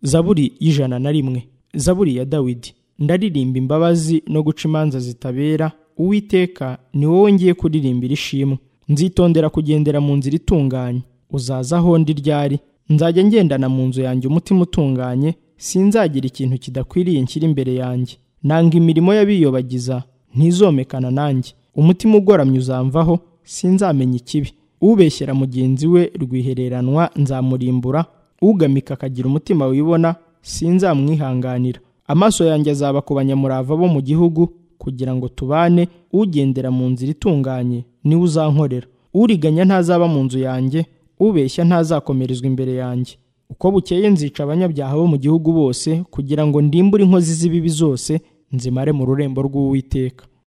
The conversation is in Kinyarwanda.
zaburi y'ijana na rimwe zaburi ya dawidi ndaririmba imbabazi no guca imanza zitabera uwiteka ni wowe ngiye kuririmbira ishimwe nzitondera kugendera mu nzira itunganye uzaza aho ndi ryari nzajya ngendana mu nzu yanjye umutima utunganye sinzagira ikintu kidakwiriye nshyira imbere yanjye nanga imirimo y'abiyobagiza ntizomekana nanjye umutima ugoramye uzamvaho sinzamenya ikibi ubeshyera mugenzi we rwihereranwa nzamurimbura ugamika akagira umutima wibona sinzamwihanganira amaso yanjye azaba ku banyamurava bo mu gihugu kugira ngo tubane ugendera mu nzira itunganye niwe uzankorera uriganya ntazaba mu nzu yanjye ubeshya ntazakomerezwa imbere yanjye uko bukeye nzica abanyabyaha bo mu gihugu bose kugira ngo ndimbure inkozi z'ibibi zose nzimare mu rurembo rw'uwiteka